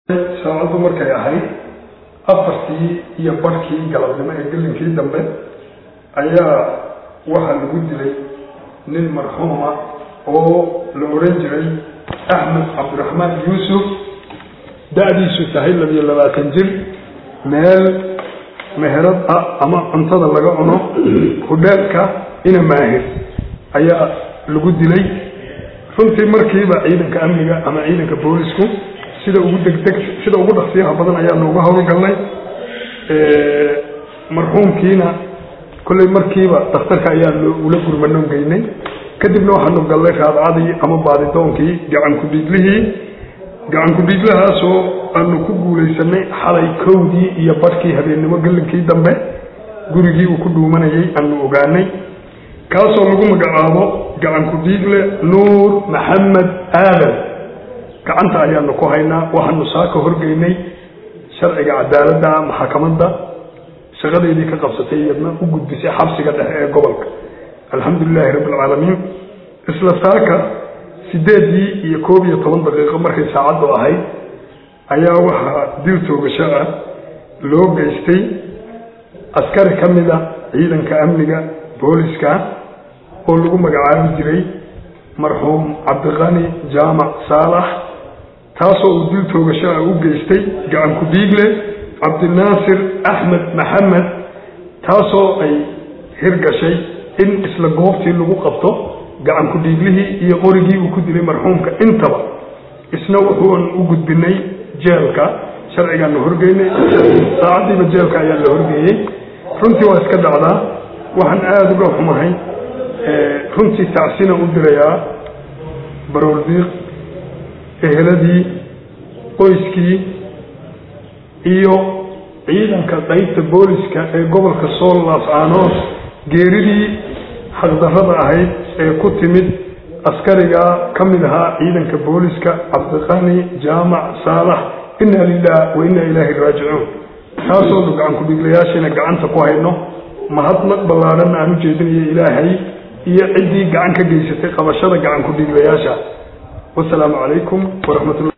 saacaddu markay ahayd afartii iyo barhkii galabnimo ee gelinkii dambe ayaa waxaa lagu dilay nin marxuuma oo la oran jiray axmed cabdiraxmaan yuusuf da-diisu tahay labiyo labaatan jir meel meherad ah ama cuntada laga cuno hudheelka ina maahir ayaa lagu dilay runtii markiiba ciidanka amniga ama ciidanka boolisku sida ugu degdeg sida ugu dhaqsiyaha badan ayaa nooga howlgalnay marxuumkiina kolley markiiba daktarka ayaa ula gurmanoon geynay kadibna waxaanu gallay raadcadii ama baadidoonkii gacan ku-dhiiglihii gacan ku-dhiiglahaasoo aanu ku guulaysanay xalay kowdii iyo badhkii habeennimo gelinkii dambe gurigii uu ku dhuumanayay aanu ogaanay kaasoo lagu magacaabo gacan ku-dhiigle nuur maxamed aadan gacanta ayaanu ku haynaa waxaanu saaka horgeynay sharciga cadaaladda maxakamadda shaqadeydii ka qabsatay iyadna u gudbisay xabsiga dhexe ee gobolka alxamdulilaahi rabbi alcaalamiin isla saaka sideedii iyo koob iyo toban daqiiqo markay saacaddu ahayd ayaa waxaa dil toogasho ah loo geystay askari ka mida ciidanka amniga booliska oo lagu magacaabi jiray marxuum cabdiqani jaamac saalax taasoo uu dil toogasho ah u geystay gacan ku-dhiigle cabdinaasir axmed maxamed taasoo ay hirgashay in isla goobtii lagu qabto gacan ku-dhiiglihii iyo qorigii uu ku dilay marxuumka intaba isna wuxuun u gudbinay jeelka sharcigaanu horgeynay saacaddiiba jeelka ayaa la horgeeyey runtii waa iska dhacdaa waxaan aada uga xumahay runtii tacsina u dirayaa barooldiiq eheladii qoyskii iyo ciidanka qaybta booliska ee gobolka sool laas-aanood geeridii xaqdarrada ahayd ee ku timid askariga ka mid ahaa ciidanka booliska cabdiqani jaamac saalax inna lilah wa inna ilaahi raajicuun taasoonu gacan ku-dhiiglayaashiina gacanta ku hayno mahadnaq ballaadhanna aan u jeedinayo ilaahay iyo ciddii gacan ka geysatay qabashada gacan ku-dhiiglayaasha wasalaamu calaykum waraxmatullah